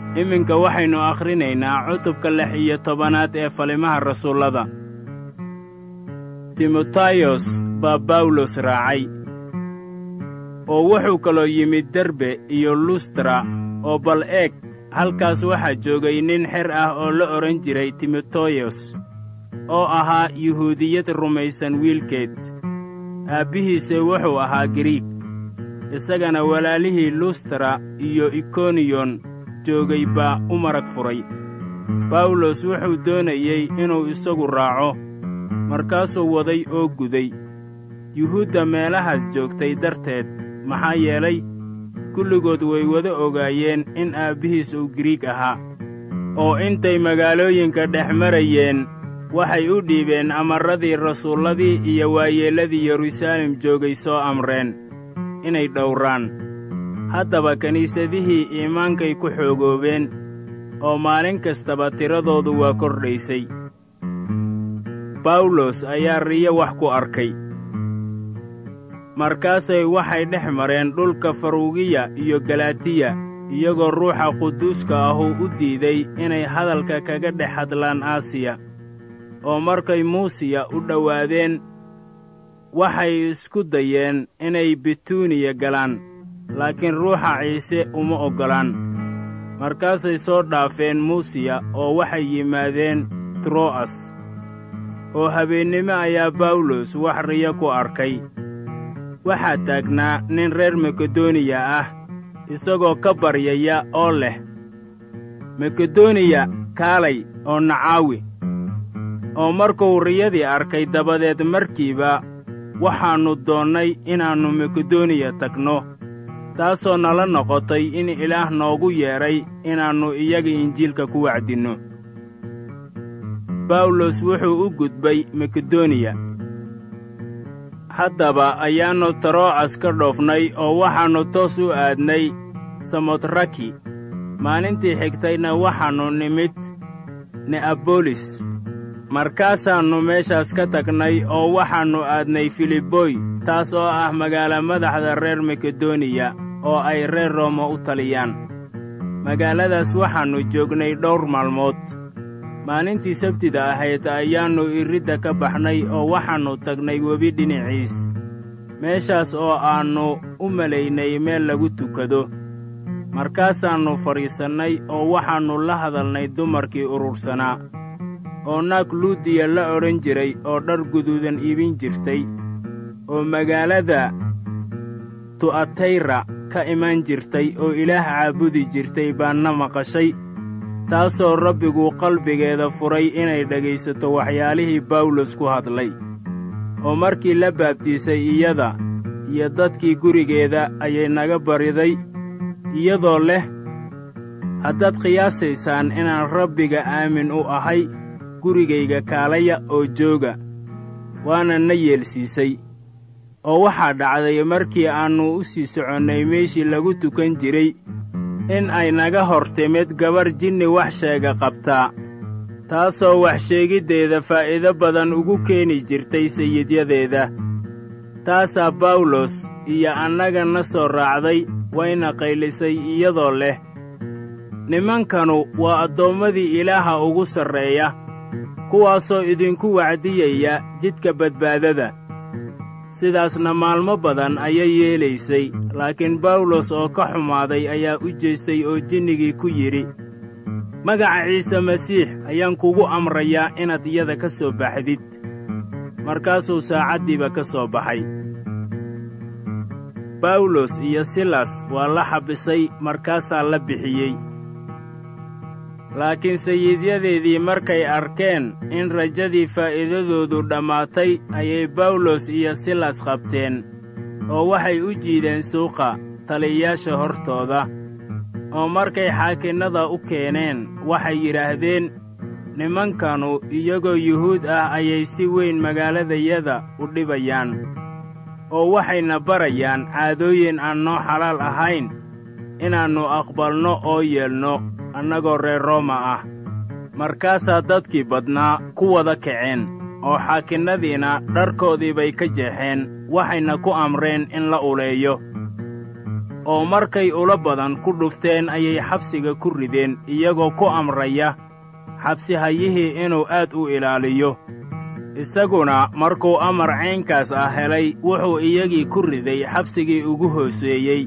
iminka waxaynu akhrinaynaa cutubka lix iyo tobanaad ee falimaha rasuullada timotayos baa bawlos raacay oo wuxuu kaloo yimid derbe iyo lustra oo bal eeg halkaas waxaa joogay nin xer ah oo la odhan jiray timoteyos oo ahaa yuhuudiyad rumaysan wiilkeed aabbihiise wuxuu ahaa giriig isagana walaalihii lustra iyo ikoniyon joogay baa u marag furay bawlos wuxuu doonayey inuu isagu raaco markaasuu waday oo guday yuhuudda meelahaas joogtay darteed maxaa yeelay kulligood way wada ogaayeen in aabbihiis uu giriig ahaa oo intay magaalooyinka dhex marayeen waxay u dhiibeen amarradii rasuulladii iyo waayeelladii yeruusaalem joogay soo amreen inay dhowraan haddaba kiniisadihii iimaankay ku xoogoobeen oo maalin kastaba tiradoodu waa kordhaysay bawlos ayaa riyo wax ku arkay markaasay waxay dhex mareen dhulka farugiya iyo galatiya iyagoo ruuxa quduuska ahuu u diiday inay hadalka kaga dhex hadlaan aasiya oo markay muusiya u dhowaadeen waxay isku dayeen inay bituuniya galaan laakiin ruuxa ciise uma oggolaan markaasay soo dhaafeen muusiya oo waxay yimaadeen tro'as oo habeennimo ayaa bawlos wax riyo ku arkay waxaa taagnaa nin reer makedoniya ah isagoo ka baryaya oo leh makedoniya kaalay oo nacaawi oo markuu riyadii arkay dabadeed markiiba waxaannu doonnay inaannu makedoniya tagno taasoo nala noqotay in ilaah noogu yeedhay inaannu iyaga injiilka ku wacdinno bawlos wuxuu u gudbay makedoniya haddaba ayaannu taro'as ka dhoofnay oo waxaannu toos u aadnay samotraki maalintii xigtayna waxaannu nimid ne'abolis markaasaannu meeshaas ka tagnay oo waxaannu aadnay filiboy taas oo ah magaala madaxda reer makedoniya oo ay reer rooma u taliyaan magaaladaas waxaannu joognay dhowr maalmood maalintii sabtida ahayd ayaannu iridda ka baxnay oo waxaannu tagnay webi dhinaciis meeshaas oo aannu u malaynay meel lagu tukado markaasaannu fadhiisannay oo waxaannu la hadalnay dumarkii urursanaa oo naag luudiya la odhan jiray oo dhar guduudan iibin jirtay oo magaalada tu'atayra ka imaan jirtay oo ilaah caabudi jirtay baanna maqashay taasoo rabbigu qalbigeeda furay inay dhegaysato waxyaalihii bawlos ku hadlay oo markii la baabtiisay iyada iyo dadkii gurigeeda ayay naga bariday iyadoo leh haddaad qiyaasaysaan inaan rabbiga aamin u ahay gurigayga kaalaya oo jooga waana na yeelsiisay oo waxaa dhacday markii aannu u sii soconnay meeshii lagu tukan jiray in ay naga hor timid gabarh jinni wax sheega qabtaa taasoo wax sheegiddeeda faa'iido badan ugu keeni jirtay sayidyadeeda taasaa bawlos iyo annaga na soo raacday wayna qaylisay iyadoo leh nimankanu waa addoommadii ilaaha ugu sarreeya kuwaasoo idinku wacdiyaya jidka badbaadada sidaasna maalmo badan ayay yeelaysay laakiin bawlos oo ka xumaaday ayaa u jeestay oo jinnigii ku yidhi magaca ciise masiix ayaan kugu amrayaa inaad iyada ka soo baxdid markaasuu saacaddiiba ka soo baxay bawlos iyo silas waa la xabisay markaasaa la bixiyey laakiin sayidyadeedii markay arkeen in rajadii faa'iidadoodu dhammaatay ayay bawlos iyo silas qabteen oo waxay u jiideen suuqa taliyayaasha hortooda oo markay xaakinnada u keeneen waxay yidhaahdeen nimankanu iyagoo yuhuud ah ayay si weyn magaaladayada u dhibayaan oo waxayna barayaan caadooyin aan noo xalaal ahayn inaannu aqbalno oo yeelno annagoo reer rooma ah markaasaa dadkii badnaa ku wada kaceen oo xaakinnadiina dharkoodii bay ka jeexeen waxayna ku amreen in la uleeyo oo markay ula badan ku dhufteen ayay xabsiga ku rideen iyagoo ku amraya xabsihayihii inuu aad u ilaaliyo isaguna markuu amar caynkaas ah helay wuxuu iyagii ku riday xabsigii ugu hooseeyey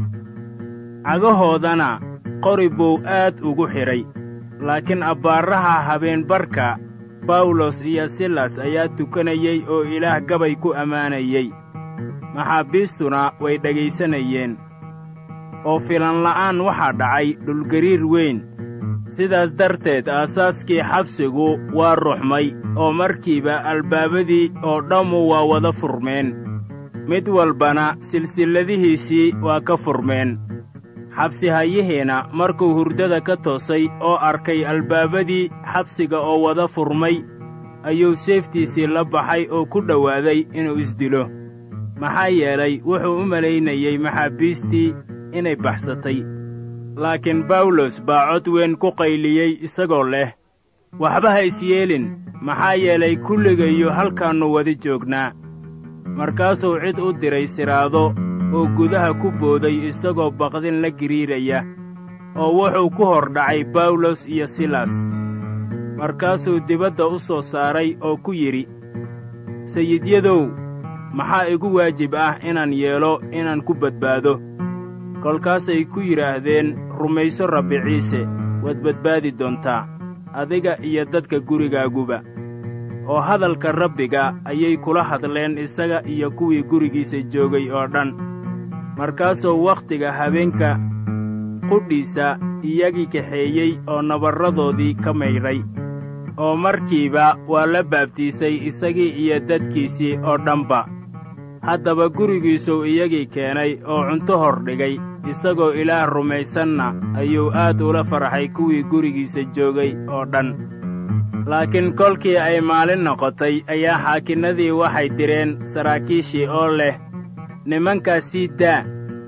cagahoodana qori buu aad ugu xidhay laakiin abbaaraha habeenbarka bawlos iyo silas ayaa tukanayey oo ilaah gabay ku ammaanayey maxaabiistuna way dhegaysanayeen oo filanla'aan waxaa dhacay dhulgariir weyn sidaas darteed aasaaskii xabsigu waa ruxmay oo markiiba albaabadii oo dhammu waa wada furmeen mid walbana silsilladihiisii waa ka furmeen xabsihayihiina markuu hurdada ka toosay oo arkay albaabadii xabsiga oo wada furmay ayuu seeftiisii la baxay oo ku dhowaaday inuu isdilo maxaa yeelay wuxuu u malaynayey maxaabiistii inay baxsatay laakiin bawlos baa cod weyn ku qayliyey isagoo leh waxba ha isyeelin maxaa yeelay kulligayo halkaannu wada joognaa markaasuu cid u diray siraado oo gudaha ku booday isagoo baqdin la giriiraya oo wuxuu ku hor dhacay bawlos iyo silas markaasuu dibadda u soo saaray oo ku yidhi sayidyadow maxaa igu waajib ah inaan yeelo inaan ku badbaado kolkaasay ku yidhaahdeen rumayso rabbi ciise waad badbaadi doontaa adiga iyo dadka gurigaaguba oo hadalka rabbiga ayay kula hadleen isaga iyo kuwii gurigiisa joogay oo dhan markaasuu wakhtiga habeenka qudhiisa iyagii kaxeeyey oo nabarradoodii ka maydhay oo markiiba waa la baabtiisay isagii iyo dadkiisii oo dhanba haddaba gurigiisuu iyagii keenay oo cunto hor dhigay isagoo ilaah rumaysanna ayuu aad ula farxay kuwii gurigiisa joogay oo dhan laakiin kolkii ay maalin noqotay ayaa xaakinnadii waxay direen saraakiishii oo leh nimankaas sii daa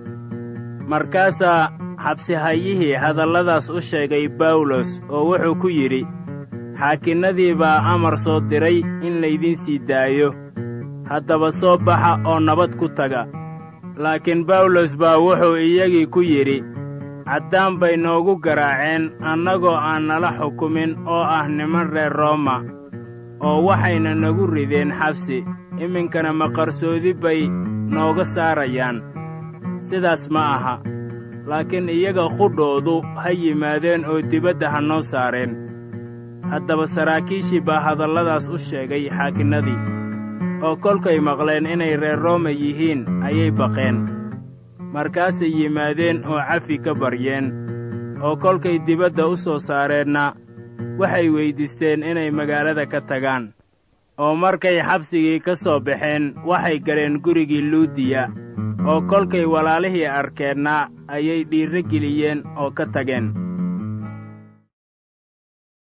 markaasaa xabsihayihii hadalladaas u sheegay bawlos oo wuxuu ku yidhi xaakinnadii baa amar soo diray in laydin sii daayo haddaba soo baxa oo nabad ku taga laakiin bawlos baa wuxuu iyagii ku yidhi caddaan bay noogu garaaceen annagoo aan nala xukumin oo ah niman reer rooma oo waxayna nagu rideen xabsi iminkana maqarsoodi bay nooga saarayaan sidaas ma aha laakiin iyaga qudhoodu ha yimaadeen oo dibadda ha noo saareen haddaba saraakiishii baa hadalladaas u sheegay xaakinnadii oo kolkay maqleen inay reer rooma yihiin ayay baqeen markaasay yimaadeen oo cafi ka baryeen oo kolkay dibadda u soo saareenna waxay weyddiisteen inay magaalada ka tagaan oo markay xabsigii ka soo baxeen waxay galeen gurigii luudiya oo kolkay walaalihii arkeenna ayay dhiirro geliyeen oo ka tageen